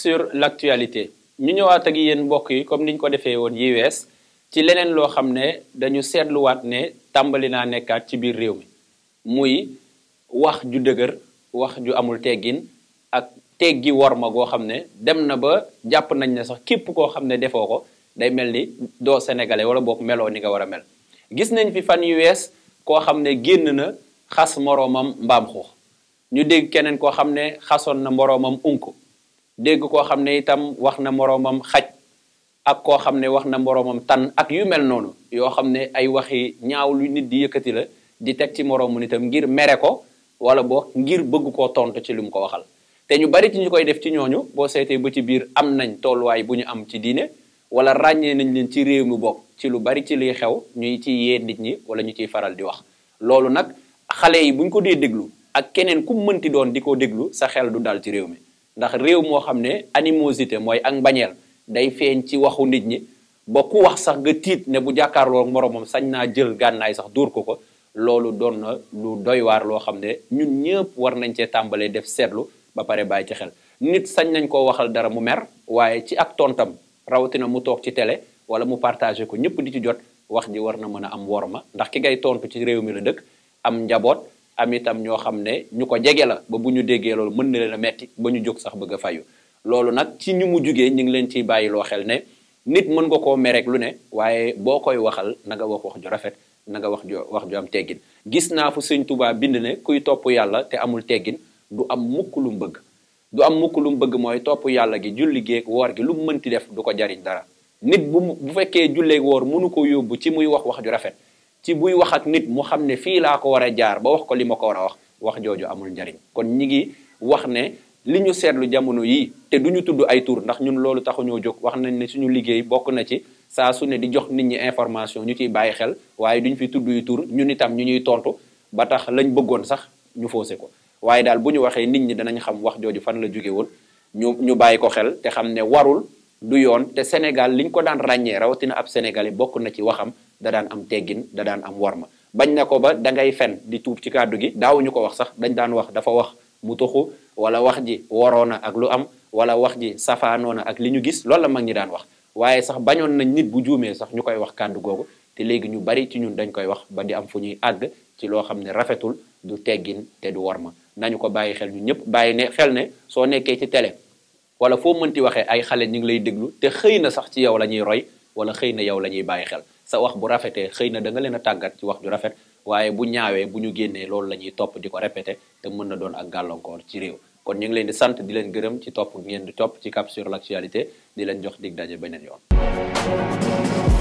sur l'actualité ñu ñëwaat ak yéen mbokk yi comme niñ ko defee woon yi wees ci leneen loo xam ne dañu seetluwaat ne tàmbali naa nekkaat ci biir réew mi muy wax ju dëgër wax ju amul teggin ak teggi worma goo xam ne dem na ba jàpp nañ ne sax képp koo xam ne defoo ko day mel ni doo sénégalais wala boog meloo ni nga war a mel gis nañ fi fan yu wees koo xam ne génn na xas moroomam mbaam xuux ñu dégg keneen koo xam ne xasoon na moroomam unk dégg koo xam ne itam wax na moroomam xaj ak koo xam ne wax na moroomam tan ak yu mel noonu yoo xam ne ay waxi ñaaw lu nit di yëkkati la di teg ci moroomu nitam ngir mere ko wala boog ngir bëgg koo tontu ci lu mu ko waxal te ñu bari ci ñu koy def ci ñooñu boo seetee ba ci biir am nañ tolluwaay bu ñu am ci diine wala ràññee nañ leen ci réew mi bokk ci lu bari ci liy xew ñuy ci yee nit ñi wala ñu ciy faral di wax loolu nag xale yi buñ ko dee déglu ak keneen ku mënti doon di ko déglu sa xel du dal ci réew mi ndax réew moo xam ne animosité mooy ak mbañeel day feeñ ci waxu nit ñi ba ku wax sax nga tiit ne bu jàkkaarloo moroomam sañ naa jël gànnaay sax dóor ko ko loolu doon na lu doy waar loo xam ne ñun ñëpp war nañ cee tàmbalee def seetlu ba pare bàyyi ci xel nit sañ nañ koo waxal dara mu mer waaye ci ak tontam rawatina mu toog ci télé wala mu partagé ko ñëpp di ci jot wax ji war na mën a am worma ndax ki ngay tontu ci réew mi la dëkk am njaboot am itam ñoo xam ne ñu ko jege la ba bu ñu déggee loolu mën na leen a metti ba ñu jóg sax bëgg a fayu loolu nag ci ñu mu jugee ñu ngi leen ciy bàyyi loo xel ne nit mën nga koo mereek lu ne waaye boo koy waxal na nga wax wax ju rafet na nga wax ju wax ju am teggin gis naa fu sëñ Tuubaa bind ne kuy topp yàlla te amul teggin du am mukk lu mu bëgg du am mukk lu mu bëgg mooy topp yàlla gi julli geeg woor gi lu mu mënti def du ko jariñ dara nit bu bu fekkee julleeg woor mënu ko yóbbu ci muy wax wax ju rafet ci buy wax ak nit mu xam ne fii laa ko war a jaar ba wax ko li ma ko war a wax wax jooju amul njariñ kon ñi ngi wax ne li ñu seetlu jamono yii te du ñu tudd ay tur ndax ñun loolu taxuñoo jóg wax nañ ne suñu liggéey bokk na ci saa su ne di jox nit ñi information ñu ciy bàyyi xel waaye duñ fi tudd yu tur ñun itam ñu ñuy tontu ba tax lañ bëggoon sax ñu foose ko waaye daal bu ñu waxee nit ñi danañ xam wax jooju fan la jóge woon ñu ñu bàyyi ko xel te xam ne warul du yoon te Sénégal liñ ko daan ràññee rawatina ab Sénégalais bokk na ci waxam da daan am teggin da daan am warma bañ na ko ba da ngay fen di tuub ci kàddu gi daawuñu ko wax sax dañ daan wax dafa wax mu tuxu wala wax ji waroona ak lu am wala wax ji safaanoona ak li ñu gis loolu la mag ñi daan wax waaye sax bañoon nañ nit bu juumee sax ñu koy wax kàddu googu te léegi ñu bari ci ñun dañ koy wax ba di am fu ñuy àgg ci loo xam ne rafetul du teggin te du warma nañu ko bàyyi xel ñu ñëpp bàyyi ne xel ne soo nekkee ci télé wala foo mënti waxee ay xale ñu ngi lay déglu te xëy na sax ci yow la ñuy roy wala xëy na yow la ñuy bàyyi xel sa wax bu rafetee xëy na da nga leen a tàggat ci wax ju rafet waaye bu ñaawee bu ñu génnee loolu la ñuy topp di ko répété te mën na doon ak gàllankoor ci réew kon ñu ngi leen di sant di leen gërëm ci topp ngeen di topp ci Cap sur l'actualité di leen jox dig daje beneen yoon